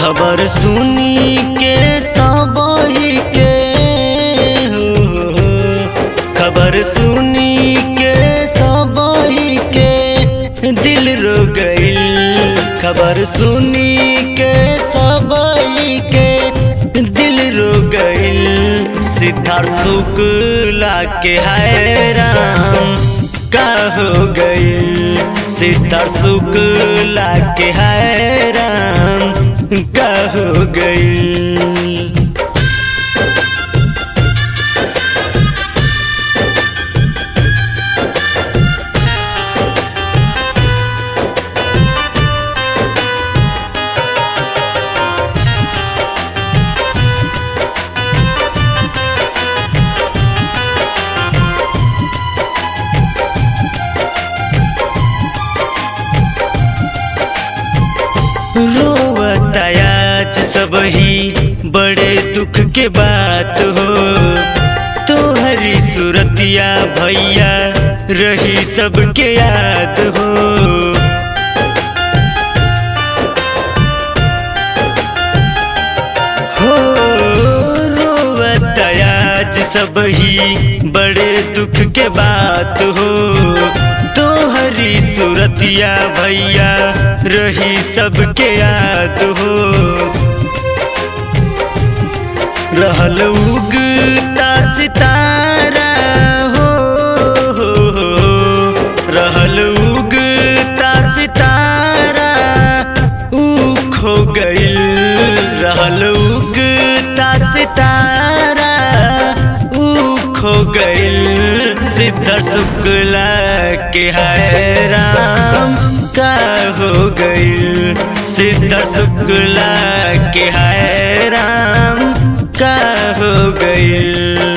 खबर सुनी के सबही के हो खबर सुनी के सबही के दिल रो गइल खबर सुनी के सबही के दिल रो गइल सिद्धार्थ शुक्ला के हैराम का हो गइल सिद्धार्थ शुक्ला के हैराम का हो गइल रोवतायाज सब ही बड़े दुख के बात हो तोहरी सूरतिया भैया रही सबके याद हो हो रोवतायाज सब ही बड़े दुख के बात हो तोहरी सूरतिया भैया रही सबके याद हो रहल उगता सितारा हो, हो, हो रहल उगता सितारा ऊ खो गइल रहल उगता सितारा ऊ खो गइल सिद्धार्थ शुक्ला के हैराम का हो गइल सिद्धार्थ शुक्ला के हैराम का हो गइल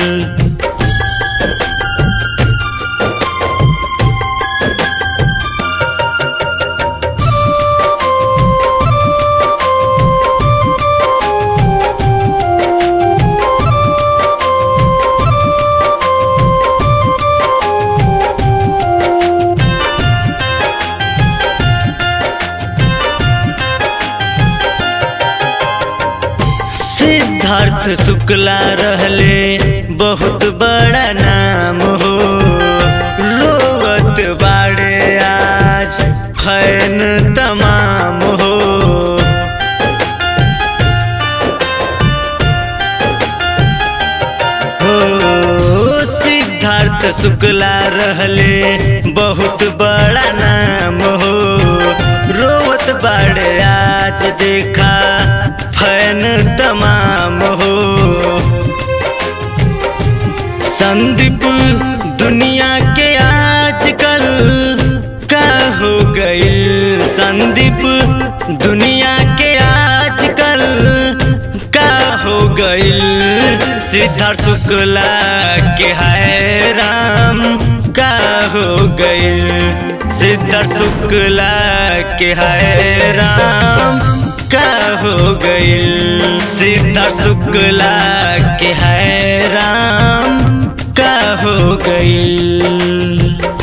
सिद्धार्थ शुक्ला रहले बहुत बड़ा नाम हो रोवत बाड़े आज फैन तमाम हो हो सिद्धार्थ शुक्ला रहले बहुत बड़ा नाम हो रोवत बाड़े आज देखा फैन तमाम हो संदीप दुनिया के आजकल का हो गइल संदीप दुनिया के आजकल का हो गइल सिद्धार्थ शुक्ला के हैराम का हो गइल सिद्धार्थ शुक्ला के हैराम का हो गइल सिद्धार्थ शुक्ला के हैराम का हो गइल